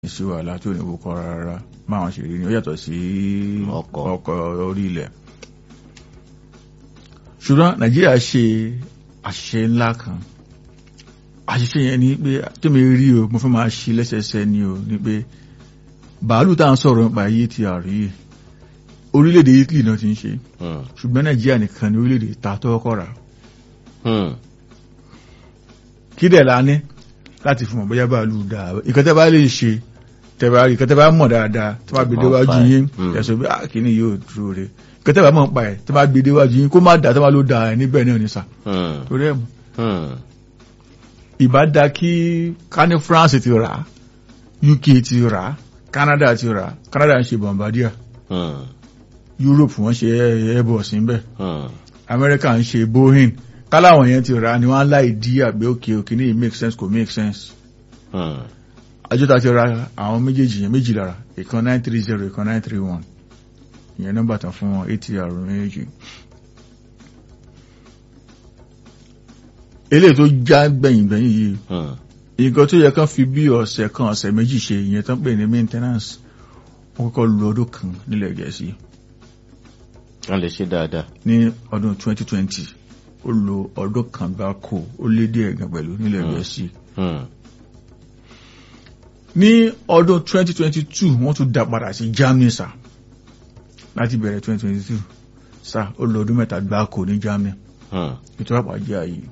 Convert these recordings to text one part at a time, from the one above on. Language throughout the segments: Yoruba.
sí wàhálà tí ò ní wúkọ́ rárá máwọn ṣe rí ni ó yàtọ̀ sí Ọkọ̀. ọkọ̀ orí ilẹ̀ ṣùgbọ́n nàìjíríà ṣe àṣìṣe ńlá kan àṣìṣe yẹn ni pé tí mi rí o mo fẹ́ máa ṣí lẹ́sẹsẹ ni o ni pé bàálù tá à ń sọ̀rọ̀ nípa yìí ti àrí yìí orílẹ̀-èdè Italy náà ti ń ṣe Hmm. ṣùgbọ́n nàìjíríà nìkan ni orílẹ̀-èdè ta tó kọ́kọ́ rà Hmm. kí dẹ̀ la ní láti fi mọ̀ bóyá bàálù dáa ìkan tẹ́ bá lè ṣe tẹ́ bá rí ìkan tẹ́ bá mọ̀ dáadáa tẹ́ bá gbé déwájú yín Mm. ẹ̀sọ́ bí àkíní yóò dúró re ìkan tẹ́ bá mọ̀ pa ẹ̀ tẹ́ bá gbé déwájú yín kó má dáa tẹ́ bá ló dáa ẹ̀ níbẹ̀ náà ní sà Hmm. torí ẹ̀ mọ̀ Hmm. ìbá da kí ká ní France ti rà á, UK ti rà á, Canada ti rà á. Canada ń ṣe Bombardier Hmm. Europe wọ́n ṣe Airbus níbẹ̀ Hmm. America ń ṣe Boeing káláwọn yẹn ti rà á ni wọ́n á láì dí àgbẹ̀ òkè òkè ní make sense kò make sense Hmm. àjọta ti ra àwọn méjèèjì yẹn méjì lára ìkan nine three zero ìkan nine three one ìyẹn nọ́mbà tán fún wọn atr méjì. eléyìí tó já gbẹ̀yìn gbẹ̀yìn yìí Hmm. nǹkan tó yẹ kán fi bí ọ̀sẹ̀ kan ọ̀sẹ̀ méjì ṣe ìyẹn tán pè ní maintenance wọ́n kọ́kọ́ lu ọdún kan nílẹ̀ gẹ̀ẹ́sì wọ́n lè ṣe dáadáa. ní ọdún 2020 ó lo ọdún kan gbáko ó lé díẹ̀ gan pẹ̀lú nílẹ̀ Hmm. gẹ̀ẹ́sì Hmm. ní ọdún 2022 wọ́n tún dá padà sí Germany sá láti bẹ̀rẹ̀ 2022 sá ó lọ ọdún mẹ́ta gbáko ní Germany Hmm. ètò àpàjẹ́ ayé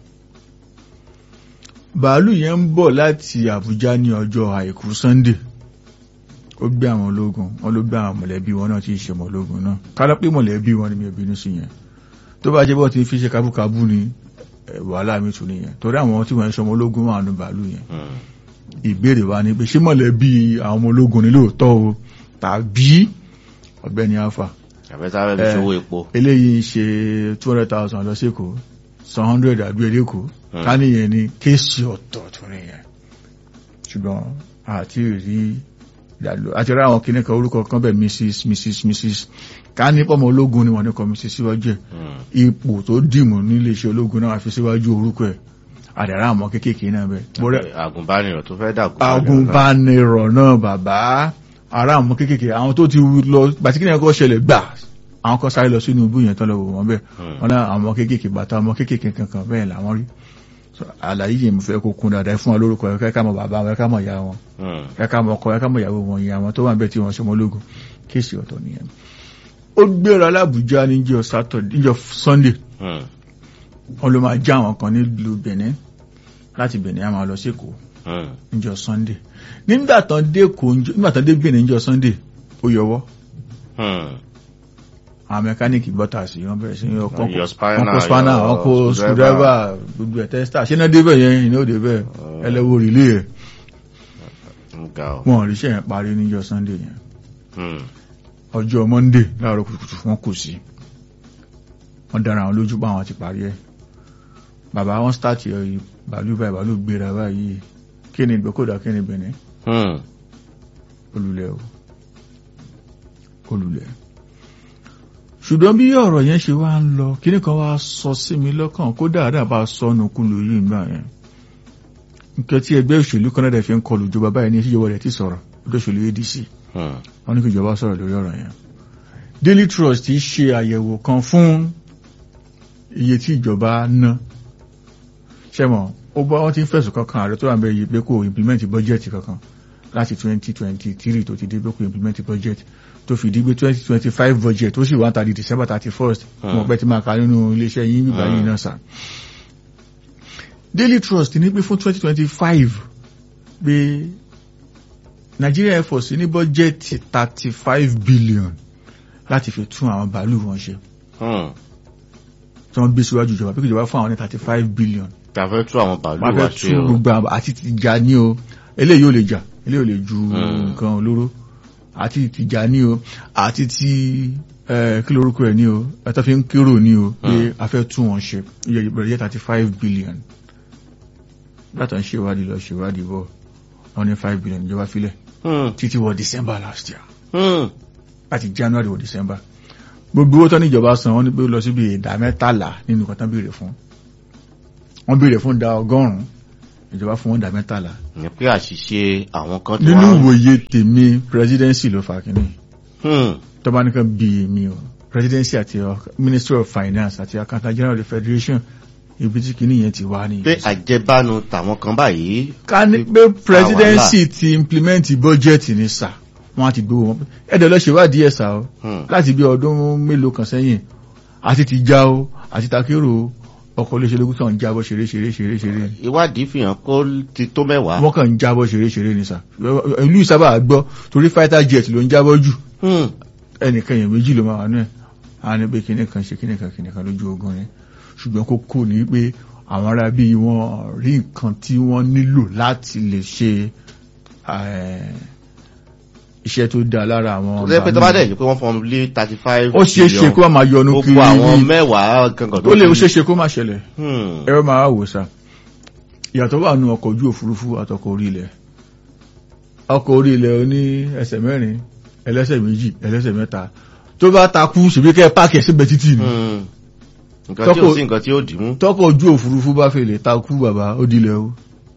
bàálù yẹn ń bọ̀ láti Àbújá ní ọjọ́ àìkú Sunday ó gbé àwọn ológun wọn ló gbé àwọn mọ̀lẹ́bí wọn náà tí ì ṣe ọmọ ológun náà kálọ́ pé mọ̀lẹ́bí wọn ni mi ò bínú sí yẹn tó bá jẹ́ bọ́ ti fi ṣe kábúkábú ni eh, wàhálà mi tún nìyẹn torí àwọn tí wọ́n ń ṣe ọmọ ológun wà nù bàálù yẹn Hmm. ìbéèrè wa ni pé ṣé mọ̀lẹ́bí àwọn ọmọ ológun ni lóòótọ́ o tàbí ọ̀gbẹ́ni alfa àbẹ́tà rẹ̀ fi Eh. ṣòwò epo. eléyìí ń ṣe two hundred thousand lọ sékòó san hundred àbí eléko Hmm. ká nìyẹn ni kéèsì ọ̀tọ̀ tó nìyẹn ṣùgbọ́n àti rí ìdàlú àti rí àwọn kìnnìkan orúkọ kan bẹ́ẹ̀ mrs mrs mrs ká ní pọ́mọ ológun ni wọ́n ní kọ́ mrs síwájú ẹ̀ Hmm. ipò tó dìmú nílé iṣẹ́ ológun náà fi síwájú orúkọ ẹ̀ àdàrà àwọn kéékèèké náà bẹ́ẹ̀ bọ́rẹ́ àgùnbánirọ̀ tó fẹ́ dàgùn. agùnbánirọ̀ náà bàbá ará àwọn kéékèèké àwọn tó ti lọ bàtí kí ni ẹ̀kọ́ ṣẹlẹ̀ gbà àwọn kan sáré lọ sínú ibú yẹn tán lọ wò wọ́n bẹ́ẹ̀ Hmm. wọ́n náà àwọn kéékèèké bàtà ọmọ kéékèèké kankan bẹ́ẹ̀ làwọn rí So, àlàyé yìí mo fẹ́ kó kún dáadáa fún wọn lórúkọ ẹ̀ kẹ́kẹ́ mọ bàbá wọn kẹ́kẹ́ mọ ìyá wọn Hmm. kẹ́kẹ́ mọ ọkọ kẹ́kẹ́ mọ ìyàwó wọn ìyá wọn tó wà bẹ́ẹ̀ tí wọ́n ṣọmọ ológun kéèsì ọ̀tọ̀ nìyẹn ó gbéra lábùjá níjọ́ Saturday níjọ́ Sunday Hmm. wọn ló máa já àwọn kan nílùú Benin láti Benin á máa lọ sí Èkó Hmm. níjọ́ sunday nígbà tán dé kò nígbà tán dé Benin níjọ́ sunday ó yọwọ́ Hmm. àwọn mẹkáníìkì gbọ́tà sí wọn bẹ̀rẹ̀ sí ní ọkọ̀ Yọ spanner, ọkọ̀ spanner yọ ọkọ̀ screwdriver. screwdriver gbogbo ẹ̀ tẹ́sítà ṣé náà débẹ̀ yẹn ìná òde bẹ́ẹ̀ Oh. ẹlẹ́wọ̀ rìlé ẹ̀ Nga o. wọn ò ríṣẹ́ yẹn parí níjọ́ sunday yẹn Hmm. ọjọ́ monday láàárọ̀ kùtùkùtù wọn kò sí wọn dára àwọn lójú pa àwọn ti parí ẹ̀ bàbá wọn start ẹ̀ bàálù báyìí bàálù gbéra báyìí kí ni ìgbẹ́kọ̀dà kí ni Benin Hmm. olùlẹ̀ o olùlẹ̀ ṣùgbọ́n bí ọ̀rọ̀ yẹn ṣe wá ń lọ kíní kan wá sọ sí mi lọ́kàn kó dáadáa bá sọnù kúlù yìí gbà yẹn nǹkan tí ẹgbẹ́ òṣèlú Canada fi ń kọlù ìjọba báyìí ní ìṣèjọba rẹ̀ ti sọ̀rọ̀ ọdún òṣèlú ADC Hmm. wọ́n ní kí ìjọba sọ̀rọ̀ lórí ọ̀rọ̀ yẹn Daily Trust ti ṣe àyẹ̀wò kan fún iye tí ìjọba ná ṣẹ́mọ̀ ó bá wọ́n ti ń fẹ̀sùn kankan ààrẹ tó wà ń bẹ yìí pé kò implement budget kankan láti 2023 tó ti dé pé kò implement budget tó fi di pé 2025 budget ó sì wá tàbí December 31st Hmm. mo pẹ́ ti máa ka nínú iléeṣẹ́ yín bíbá yìí Hmm. náà sà Daily Trust ní pé fún 2025 pé Nigeria Air Force ní bọ́jẹ́tì 35 billion láti fi tún àwọn bàálù wọn ṣe Hmm. tí wọ́n gbé síwájú ìjọba pé kí ìjọba fún àwọn ní 35 billion Tàfẹ́ tú àwọn bàálù wọ́n wá fẹ́ ṣe tún o. gbogbo àwọn àti ti jà ní o eléyìí ò lè jà eléyìí ò lè ju Hmm. nǹkan olóró àti ti jà ní o àti ti eh, kí lórúkọ ẹ̀ ní o ẹ̀tọ́ fi ń kérò ní o pé Hmm. a fẹ́ tún wọn ṣe iye ìbẹ̀rẹ̀ jẹ́ 35 billion látà ń ṣèwádìí lọ ṣèwádìí bọ̀ wọ́n ní 5 billion ìjọba filẹ̀ Hmm. títí wọ December last year Hmm. láti January wọ December gbogbo owó tán níjọba san wọ́n ní pé ó lọ síbi ìdá mẹ́tàlá nínú nǹkan tán béèrè fún wọ́n béèrè fún ìdá ọgọ́rùn-ún ìjọba fún wọn dá mẹ́tàlá ìyẹn pé àṣìṣe àwọn kan tí nínú wọ́n ìwòye tèmi presidency ló fa kínní Hmm. tọ́ba nìkan bí èmi o presidency àti ọ- ministry of finance àti accountant general of the federation ibi tí kínní yẹn ti wá ní. pé àjẹbánu tàwọn kan báyìí ká ní pé presidency ti implement budget ní sà wọn á ti gbowó wọn ẹ̀dẹ̀ lọ ṣèwádìí ẹ̀ sà o Hmm. láti bí ọdún mélòó kan sẹ́yìn àti ti já o àti takérò o ọkọ̀ olóṣèlú kan ń jábọ̀ ṣeré ṣeré ṣeré ṣeré ìwádìí fi hàn kó ti tó mẹ́wàá wọ́n kàn ń jábọ̀ ṣeré ṣeré ní sà ìlú ìsábà gbọ́ torí fighter jet ló ń jábọ̀ jù Hmm. ẹnìkan èèyàn méjì ló máa wà náà a ní pé kíní kan ṣe kíní kan kíní kan lójú ogun ni ṣùgbọ́n kókó ni pé àwọn ará bí wọ́n rí nǹkan tí wọ́n nílò láti lè ṣe eh, iṣẹ́ tó dáa lára àwọn tó jẹ́ pé tó bá ọba dẹ̀ náà. yìí pé wọ́n fọ́n lé thirty five ó ṣeé ṣe kó máa yọnu kiri gbogbo àwọn bí mẹ́wàá gangan ó lè ó ṣeé ṣe kó máa ṣẹlẹ̀ Hmm. ẹ̀rọ máa wò sá ìyàtọ̀ wà nù ọkọ̀ ojú òfurufú àtọkọ̀ orí ilẹ̀ ọkọ̀ orí ilẹ̀ oní ẹsẹ̀ mẹ́rin ẹlẹ́sẹ̀ méjì ẹlẹ́sẹ̀ mẹ́ta tó bá takú ṣèbí kẹ́ páàkì ẹ̀ síbẹ̀ títì ni Hmm. nǹkan tí ò Tọ́kọ̀- sí nǹkan tí ó dì mú tọkọ̀ ojú òfurufú bá fèlè takú bàbá ó dilẹ̀ o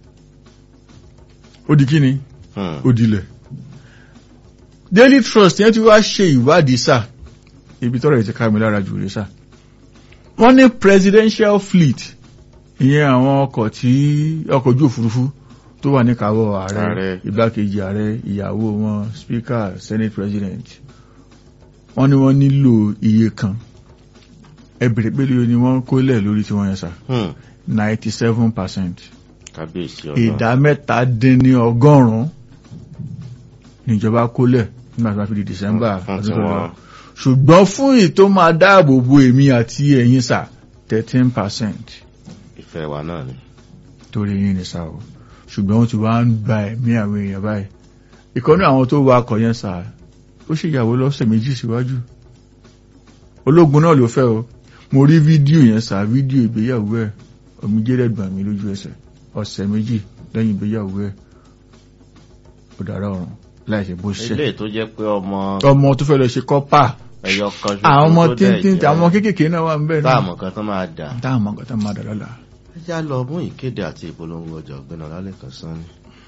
ó di kíni Hmm. ó dilẹ̀ Daily Trust yẹn ti wá ṣe ìwádìí sá ibi tọ́rọ̀ yìí ti ká mi lára jù rè sá wọ́n ní presidential fleet ìyẹn àwọn ọkọ̀ tí ọkọ̀ ojú òfurufú tó wà ní káwọ́ ààrẹ Ààrẹ. igbákejì ààrẹ ìyàwó wọn speaker senate president wọ́n ní wọ́n nílò iye kan ẹbẹ̀rẹ̀ pẹ̀lú ni wọ́n kólẹ̀ lórí tí wọ́n yẹn sá Hmm. ninety seven percent kábíyèsí ọ̀nà ìdá mẹ́ta dín ní ọgọ́rùn-ún níjọba kólẹ̀ nígbà tí wọ́n fi di december Fún ọdún tó tiwọn. lọ ṣùgbọ́n fún ìtò máa dáàbò bo èmi àti ẹ̀yin sà thirteen percent ìfẹ́ wa náà ni torí yín ni sà o ṣùgbọ́n wọ́n ti wá ń gba ẹ̀mí àwọn èèyàn báyìí ìkọ́nú àwọn tó wa akọ̀ yẹn sà ó ṣèyàwó lọ́sẹ̀ méjì síwájú ológun náà ló fẹ́ o mo rí fídíò yẹn sà fídíò ìgbéyàwó ẹ̀ omijé rẹ̀ gbà mí lójú ẹsẹ̀ ọ̀sẹ̀ méjì lẹ́yìn ìgbéyàwó ẹ̀ ó dára ọ̀run láìsí bó ṣe ilé tó jẹ́ pé ọmọ ọmọ tó fẹ́ lọ ṣe kọ́pà ẹyọ kan ṣoṣo àwọn ọmọ tó dẹ̀ tíntín jẹ́ àwọn kéékèèké náà wà ń bẹ̀ náà táàmù kan tó máa dà táwọn ọmọ nǹkan tó máa dà lọ́la ẹ já lọ mú ìkéde àti ìpolongo ọjà ọ̀gbẹ́ni ọlálẹ́kan sanni.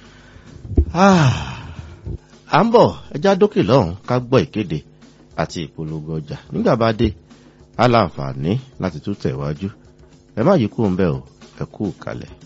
à ń bọ̀ ẹ já dókè lọ́hùn ká gbọ́ ìkéde àti ìpolongo ọjà nígbà bá dé á láǹfààní láti tún tẹ̀wájú ẹ má yí kúrò ń bẹ̀ o ẹ kú kalẹ̀.